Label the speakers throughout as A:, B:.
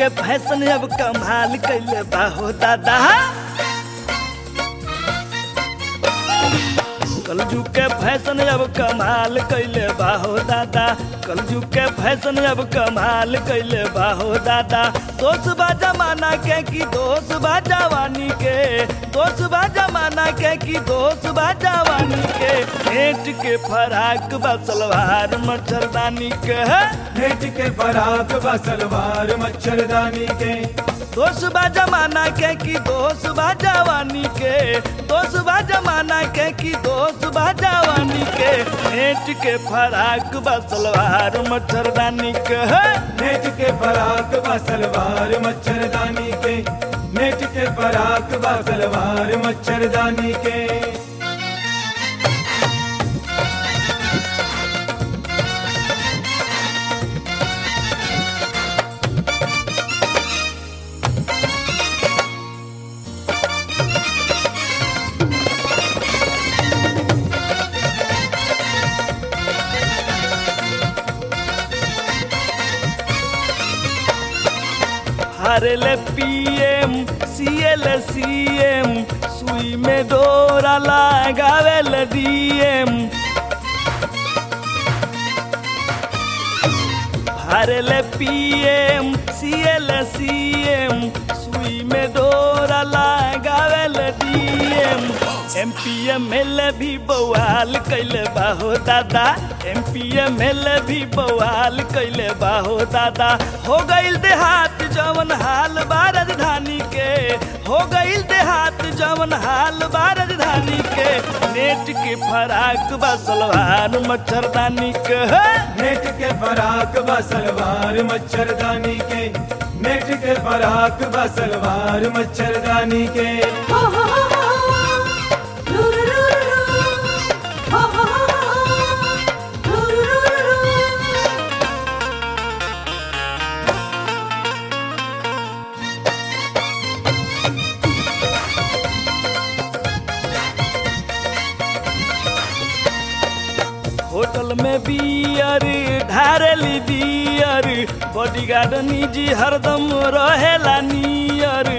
A: के फैशन अब कमाल कैले बाहो दादा कलजू के फैशन अब कमाल कैले बाहो दादा कलजू के फैशन अब कमाल कैले बाहो दादा दोस्त बा जमाना के की दोस्त बा जवानी के दोस्त बा जमाना के की दोस्त बा जवानी के नेट के फराक बा सलवार मच्छरदानी के
B: नेट के फराक बा सलवार मच्छरदानी के
A: दोस्त बा जमाना के की दोस्त बा जवानी के दोस्त बा जमाना के की दोस्त बा जवानी के नेट के फराक बा सलवार मच्छरदानी के
B: नेट के फराक बा सलवार मच्छरदानी के नेट के फराक बा सलवार मच्छरदानी के
A: हरल पीएम सीएल सीएम सुई में डोरा लगावेल डीएम हरल पीएम सीएल सीएम सुई में डोरा लगावेल DM M P M L भी बवाल कैले बाहो दादा एम पी एम एल भी बवाल कैले बाहो दादा हो गईल देहात जवन हाल बा राजधानी के हो गईल देहात जवन हाल बा राजधानी के नेट के फराक बा सलवार मच्छरदानी के
B: नेट के फराक बा सलवार मच्छरदानी के नेट के फराक बा सलवार मच्छरदानी के
C: हो हो हो हो रू रू रू रू हो हो हो रू रू रू
A: होटल में बियर ढारेली बियर बॉडीगार्ड निजी हरदम रहेला नियर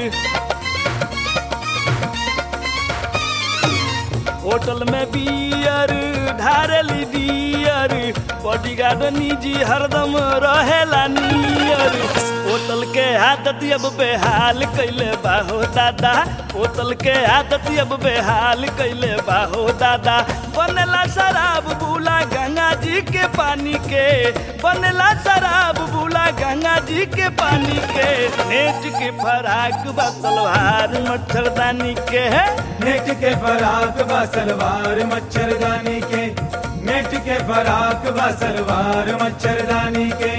A: होटल में बियर ढारेली बियर बॉडीगार्ड निजी हरदम रहेला नियर होटल के आदत अब बेहाल कैले बाहो दादा होटल के आदत अब बेहाल कैले बाहो दादा बनेला शराब बुला गंगा जी के पानी के बनेला शराब बुला गंगा जी के पानी के नेट के फराक बा सलवार मच्छरदानी के है
B: नेट के फराक बा सलवार मच्छरदानी के नेट के फराक बा सलवार मच्छरदानी के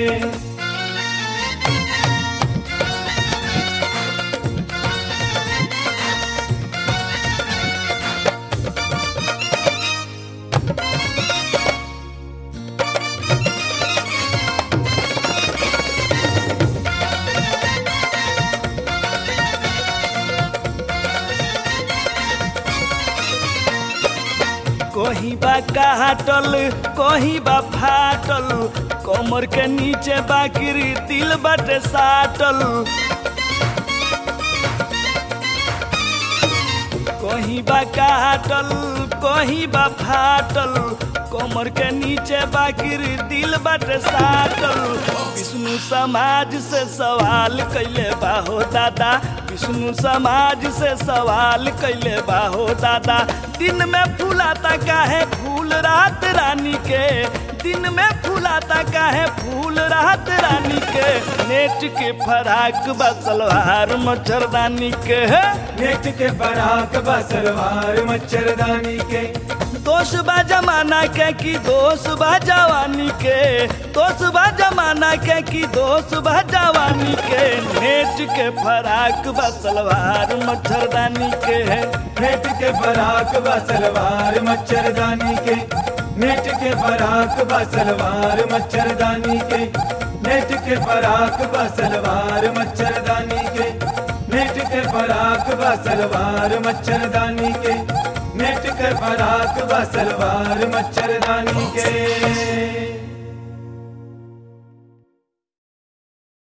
A: कहीं बा काटल कहीं बा फाटल कमर के नीचे बाकिरी दिल बटे साटल कहीं बा काटल कहीं बा फाटल कमर के नीचे बाकिर दिल बटे साटल विष्णु समाज से सवाल कैले बाहो दादा विष्णु समाज से सवाल कैले बाहो दादा दिन में फूलाता काहे फूल रात रानी के दिन में फूलाता काहे फूल रात रानी के नेट के फराक बा सलवार मच्छरदानी के
B: नेट के फराक बा सलवार मच्छरदानी के
A: दोष बा जमाना के की दोष बा जवानी के दोष बा जमाना के की दोष बा जवानी के नेट के फराक बा सलवार मच्छरदानी के है
B: नेट के फराक बा सलवार मच्छरदानी के नेट के फराक बा सलवार मच्छरदानी के नेट के फराक बा सलवार मच्छरदानी के नेट के फराक बा सलवार मच्छरदानी के नेट के फराक बा सलवार मच्छरदानी के